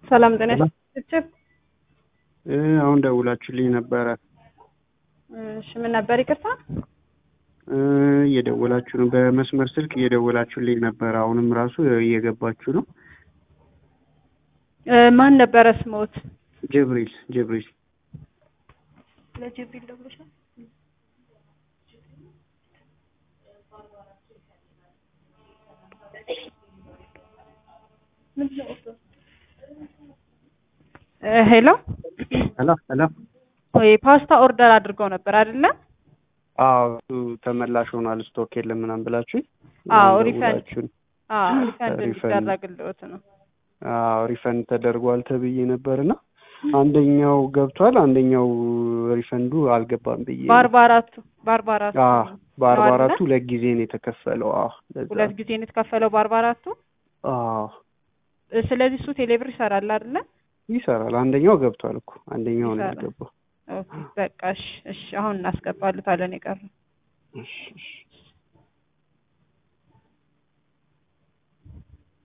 ሰላም ጤና ይስጥልኝ። እ አሁን ደውላችሁልኝ ነበረ። እሺ ምን ነበር? ይቅርታ እ እየደወላችሁ ነው። በመስመር ስልክ እየደወላችሁልኝ ነበረ። አሁንም ራሱ እየገባችሁ ነው። እ ማን ነበረ ስሞት? ጅብሪል ጅብሪል ለጅብሪል ደውለሻል? ሄሎ ሄሎ ሄሎ። ወይ ፓስታ ኦርደር አድርገው ነበር አይደለ? አዎ እሱ ተመላሽ ሆኗል። ስቶክ የለም ምናምን ብላችሁኝ አዎ ሪፈንድ ደውላችሁን አዎ ሪፈንድ ሪፈንድ እንዲደረግልዎት ነው። አዎ ሪፈንድ ተደርጓል ተብዬ ነበርና አንደኛው ገብቷል፣ አንደኛው ሪፈንዱ አልገባም ብዬ ነው። በአርባ አራቱ በአርባ አራቱ አዎ በአርባ ነው አይደለ? አራቱ ሁለት ጊዜ ነው የተከፈለው። አዎ ለዛ ሁለት ጊዜ ነው የተከፈለው በአርባ አራቱ አዎ እ ስለዚህ እሱ ቴሌብር ይሰራል አይደለ? ይሰራል። አንደኛው ገብቷል እኮ አንደኛው ነው ይሰራል። ያልገባው። ኦኬ በቃ እሺ እሺ አሁን እናስገባልታለን የቀረው እሺ እሺ